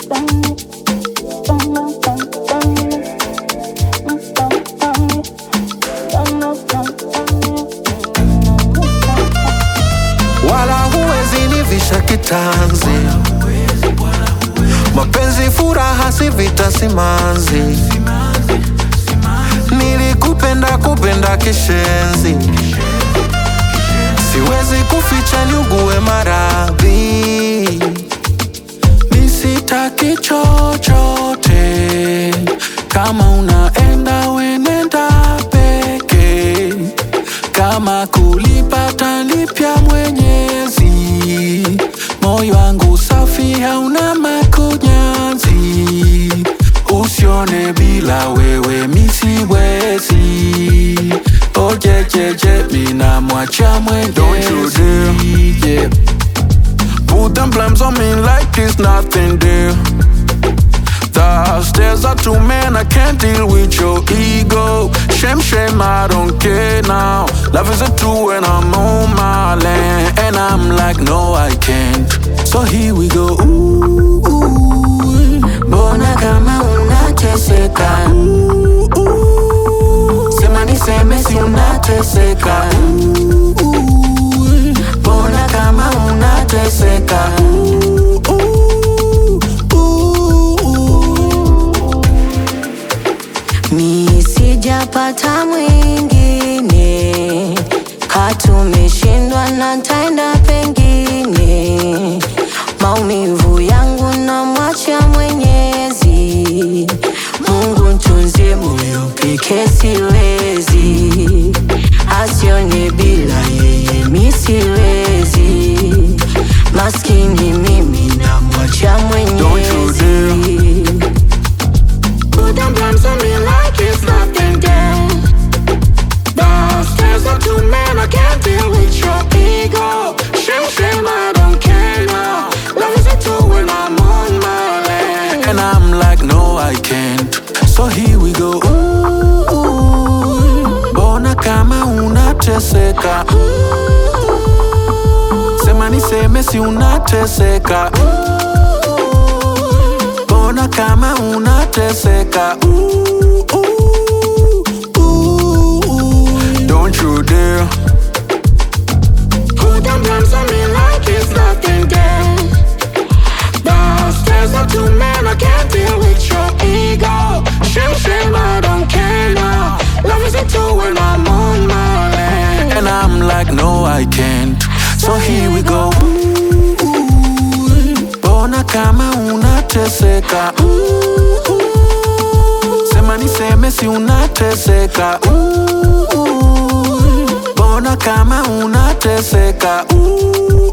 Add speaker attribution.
Speaker 1: wala huwezi nivisha kitanzi. Mapenzi furaha, si vita, simanzi. Nilikupenda kupenda kishenzi, siwezi kuficha niugue maradhi. Nisitaki chochote, kama unaenda wenenda peke, kama kulipata lipya Mwenyezi. Moyo wangu safi, hauna makunyanzi, usione bila wewe misiwezi. Ojejeje, mina mwacha Mwenyezi yeah. Put them blames on me like it's nothing there. The stairs are too man, I can't deal with your ego. Shame, shame, I don't care now. Love is a two when I'm on my land. And I'm like, no, I can't. So here we go. Ooh, ooh,
Speaker 2: Mbona kama unateseka?
Speaker 1: ooh, ooh,
Speaker 2: Sema niseme si unateseka. Mbona kama unateseka?
Speaker 1: ooh, ooh, ooh.
Speaker 2: Mi sijapata mwingine, katumeshindwa na ntaenda pengine. Maumivu yangu namwacha Mwenyezi, Mungu ntunzie moyo peke siwezi, asione bila yeye mi siwezi. Maskini mimi namwacha
Speaker 1: Don't you dare.
Speaker 2: Mwenyezi. Put them blames on me like it's nothing there. The stairs are too man, I can't deal with your ego. Shame, shame, I don't care now. Love is a two when I'm on my land.
Speaker 1: And I'm like, no, I can't. So here we go. Ooh, ooh. Mbona kama unateseka? Sema niseme si unateseka. Mbona kama unateseka? Ooh, ooh, ooh. Don't you dare.
Speaker 2: Put them blames on me like it's nothing there. The stairs are too man, I can't deal with your ego. Shame, shame, I don't care now. Love is a two when I'm on my land.
Speaker 1: And I'm like, no, I can't. So here we go. Mbona kama unateseka? Sema niseme si unateseka. Mbona kama unateseka?